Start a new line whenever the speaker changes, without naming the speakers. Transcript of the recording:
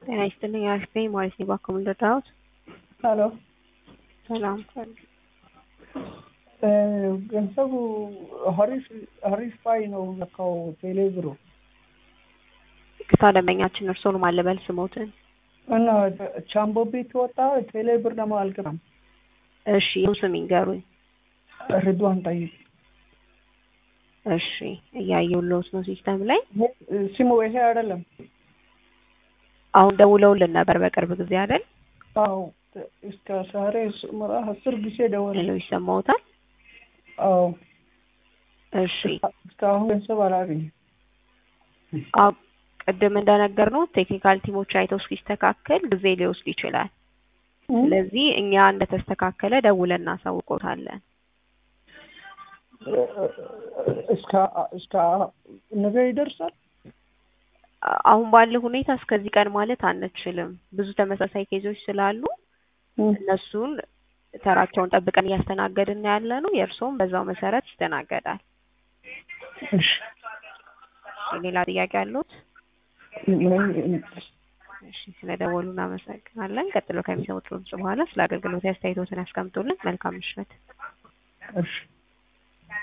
ጤና ይስጥልኝ አሪፍ ነኝ ማለት ነው። እባክዎ ምን ልርዳዎት?
ሄሎ
ሰላም
ገንዘቡ ሀሪፍ ሀሪፍ ፋይ ነው ለካው ቴሌ ብሩ
ቅርታ ደንበኛችን እርስዎን ማለበል ስሞትን
እና ቻምቦ ቤት ወጣ ቴሌ ብር ደግሞ አልገባም።
እሺ ይኸው ስም ይንገሩኝ።
ርድዋን ጠይቅ
እሺ እያየሁልዎት ነው ሲስተም ላይ
ስሙ ይሄ አይደለም።
አሁን ደውለውልን ነበር በቅርብ ጊዜ አይደል?
አዎ እስከ ዛሬ ምራ አስር ጊዜ ደወለ።
ሄሎ ይሰማዎታል?
አዎ
እሺ
እስካሁን ገንዘብ አላገኘም።
አዎ ቅድም እንደነገር ነው ቴክኒካል ቲሞች አይተው እስኪስተካከል ጊዜ ሊወስድ ይችላል። ስለዚህ እኛ እንደተስተካከለ ደውለን እናሳውቆታለን።
እስከ እስከ ነገ ይደርሳል።
አሁን ባለው ሁኔታ እስከዚህ ቀን ማለት አንችልም። ብዙ ተመሳሳይ ኬዞች ስላሉ እነሱን ተራቸውን ጠብቀን እያስተናገድን ያለ ነው። የእርስዎም በዛው መሰረት ይስተናገዳል።
እሺ
ሌላ ጥያቄ አሉት? እሺ ስለደወሉ እናመሰግናለን። ቀጥሎ ከሚሰሙት ድምጽ በኋላ ስለ አገልግሎት አስተያየቶትን ያስቀምጡልን። መልካም ምሽት።
እሺ